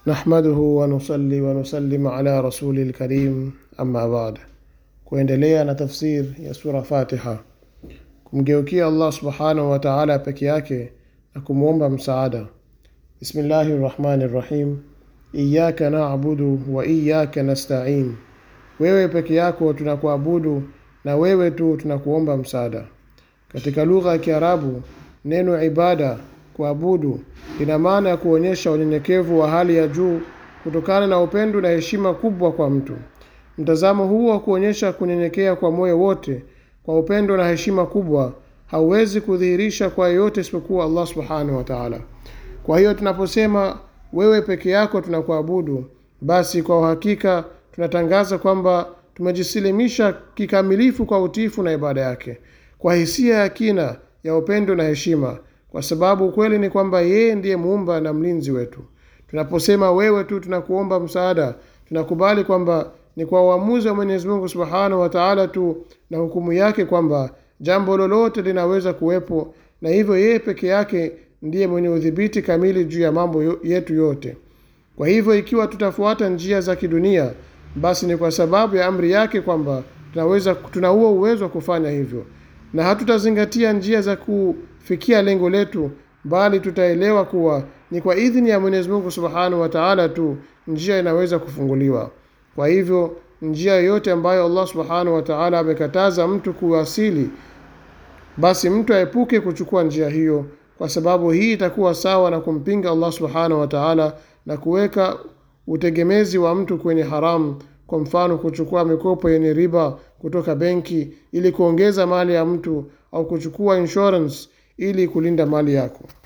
نحمده ونصلي ونسلم على رسول الكريم أما بعد kuendelea na tafsir ya sura fatiha kumgeukia allah subhanahu wa taala peke yake na kumwomba msaada bismillahi rrahmani rrahim iyaka nabudu wa iyaka nastain wewe peke yako tunakuabudu na wewe tu tunakuomba msaada katika lugha ya kiarabu neno ibada kuabudu lina maana ya kuonyesha unyenyekevu wa hali ya juu kutokana na upendo na heshima kubwa kwa mtu mtazamo huu wa kuonyesha kunyenyekea kwa moyo wote kwa upendo na heshima kubwa hauwezi kudhihirisha kwa yeyote isipokuwa allah subhanahu wa taala kwa hiyo tunaposema wewe peke yako tunakuabudu basi kwa uhakika tunatangaza kwamba tumejisilimisha kikamilifu kwa utiifu na ibada yake kwa hisia ya kina ya upendo na heshima kwa sababu ukweli ni kwamba yeye ndiye muumba na mlinzi wetu tunaposema wewe tu tunakuomba msaada tunakubali kwamba ni kwa uamuzi wa mwenyezi mungu subhanahu wa taala tu na hukumu yake kwamba jambo lolote linaweza kuwepo na hivyo yeye peke yake ndiye mwenye udhibiti kamili juu ya mambo yetu yote kwa hivyo ikiwa tutafuata njia za kidunia basi ni kwa sababu ya amri yake kwamba tunaweza tuna huo uwezo wa kufanya hivyo na hatutazingatia njia za kufikia lengo letu bali tutaelewa kuwa ni kwa idhini ya mwenyezi mungu subhanahu wa taala tu njia inaweza kufunguliwa kwa hivyo njia yoyote ambayo allah subhanahu wa taala amekataza mtu kuwasili basi mtu aepuke kuchukua njia hiyo kwa sababu hii itakuwa sawa na kumpinga allah subhanahu wa taala na kuweka utegemezi wa mtu kwenye haramu kwa mfano kuchukua mikopo yenye riba kutoka benki ili kuongeza mali ya mtu au kuchukua insurance ili kulinda mali yako